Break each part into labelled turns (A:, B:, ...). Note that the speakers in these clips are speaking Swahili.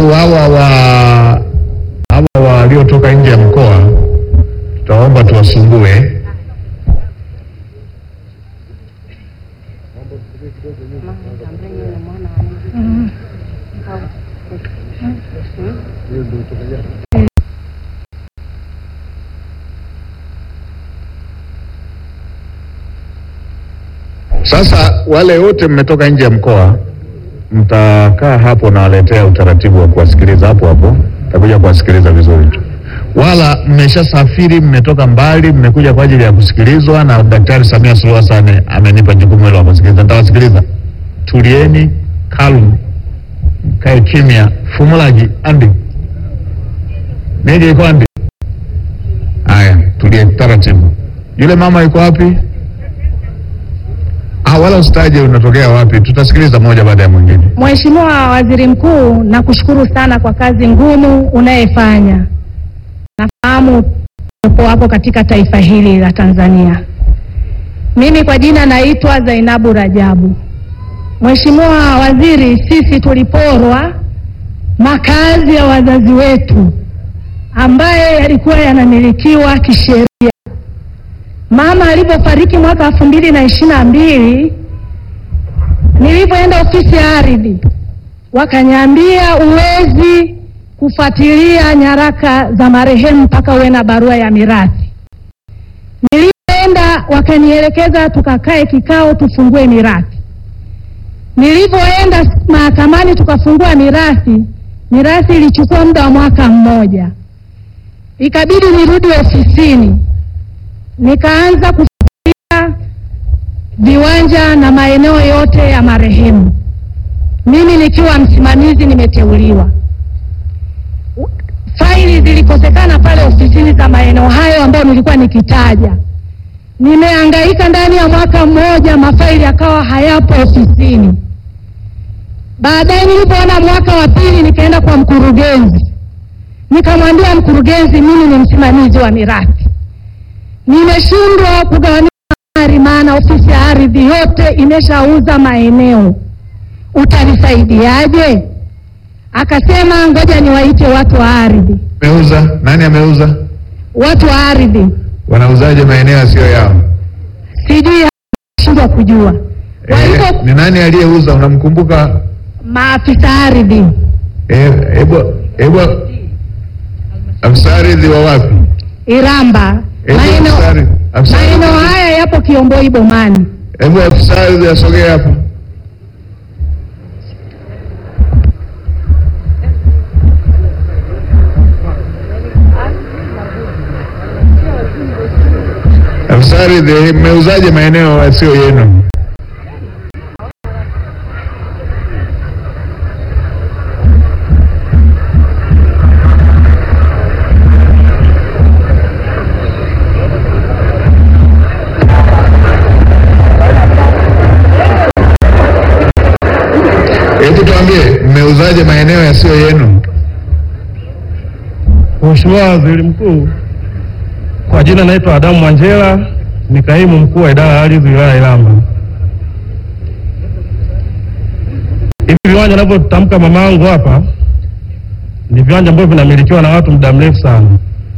A: Alafu hawa wa hawa waliotoka nje ya mkoa tutaomba tuwasumbue. Sasa wale wote mmetoka nje ya mkoa, mtakaa hapo na waletea utaratibu wa kuwasikiliza hapo hapo, takuja kuwasikiliza vizuri tu. Wala mmeshasafiri, mmetoka mbali, mmekuja kwa ajili ya kusikilizwa, na Daktari Samia Suluhu Hassan amenipa jukumu hilo la kusikiliza. Nitawasikiliza. Tulieni, calm, kae kimya. Fumulaji andi nije iko andi. Haya, tulie taratibu. Yule mama yuko wapi? Ah, wala usitaje unatokea wapi, tutasikiliza moja baada ya mwingine.
B: Mheshimiwa Waziri Mkuu, nakushukuru sana kwa kazi ngumu unayefanya. Nafahamu upo hapo katika taifa hili la Tanzania. Mimi kwa jina naitwa Zainabu Rajabu. Mheshimiwa Waziri, sisi tuliporwa makazi ya wazazi wetu ambaye yalikuwa yanamilikiwa kisheria. Mama alipofariki mwaka elfu mbili na ishirini na mbili nilipoenda ofisi ya ardhi wakaniambia uwezi kufuatilia nyaraka za marehemu mpaka uwe na barua ya mirathi. Nilipoenda wakanielekeza tukakae kikao tufungue mirathi. Nilipoenda mahakamani tukafungua mirathi, mirathi ilichukua muda wa mwaka mmoja, ikabidi nirudi ofisini nikaanza kufuatilia viwanja na maeneo yote ya marehemu, mimi nikiwa msimamizi nimeteuliwa. Faili zilikosekana pale ofisini za maeneo hayo ambayo nilikuwa nikitaja. Nimehangaika ndani ya mwaka mmoja, mafaili yakawa hayapo ofisini. Baadaye nilipoona mwaka wa pili, nikaenda kwa mkurugenzi, nikamwambia mkurugenzi, mimi ni msimamizi wa mirathi nimeshindwa kugawanisha mali, maana ofisi ya ardhi yote imeshauza maeneo, utanisaidiaje? Akasema ngoja niwaite watu wa ardhi.
A: Ameuza nani? Ameuza
B: Watu wa ardhi
A: wanauzaje maeneo yasiyo yao?
B: sijui, shindwa kujua.
A: Eh,
B: Walipo
A: ni nani aliyeuza? Unamkumbuka?
B: maafisa ardhi
A: Eh, Hebu hebu afisa ardhi wa wapi?
B: Iramba,
A: Hebu afisa
B: maeneo
A: ardhi- afisa
B: maeneo
A: ardhi-
B: haya yapo Kiomboi Bomani.
A: Hebu afisa ardhi asogee hapa. Afisa ardhi, mmeuzaje maeneo yasiyo yenu? Hebu tuambie, mmeuzaje maeneo yasiyo yenu?
C: Mheshimiwa Waziri Mkuu, kwa jina naitwa Adamu Mwanjela, ni kaimu mkuu wa idara ya ardhi wilaya ya Iramba. Hivi viwanja navyotamka mamangu hapa ni viwanja ambavyo vinamilikiwa na watu muda mrefu sana.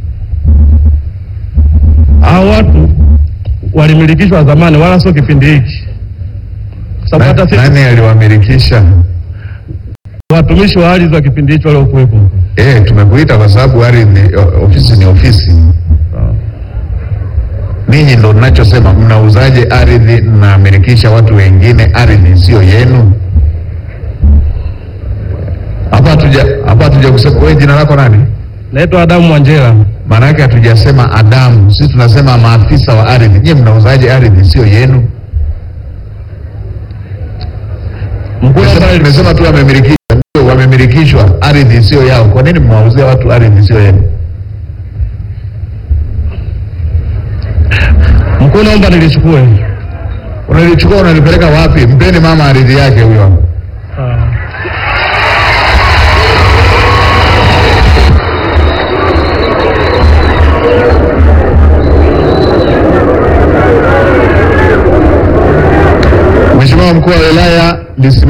C: Hao watu walimilikishwa zamani, wala sio kipindi hiki, kwa sababu
A: Na-
C: hata sisi
A: Nani aliwamilikisha?
C: watumishi wa ardhi wa kipindi hicho waliokuwepo
A: Eh, tumekuita kwa sababu ardhi, o- ofisi ni ofisi. Ninyi ndo ninachosema, mnauzaje ardhi, mnamilikisha watu wengine ardhi sio yenu? Hapa hatuja hapa hatuja kusema. Wewe jina lako nani?
C: Naitwa Adamu Mwanjela.
A: Maana yake hatujasema Adamu, sisi tunasema maafisa wa ardhi. Nyie mnauzaje ardhi sio yenu?
C: Mkuu
A: Tumesema-
C: naomba
A: Tumesema tu wamemilikishwa, ndio wamemilikishwa, ardhi sio yao. Kwa nini mwauzia watu ardhi sio yenu?
C: mkuu naomba nilichukue.
A: Unalichukua unalipeleka wapi? Mpeni mama ardhi yake huyo hapo.
C: Ah.
A: Mheshimiwa mkuu wa wilaya lisimama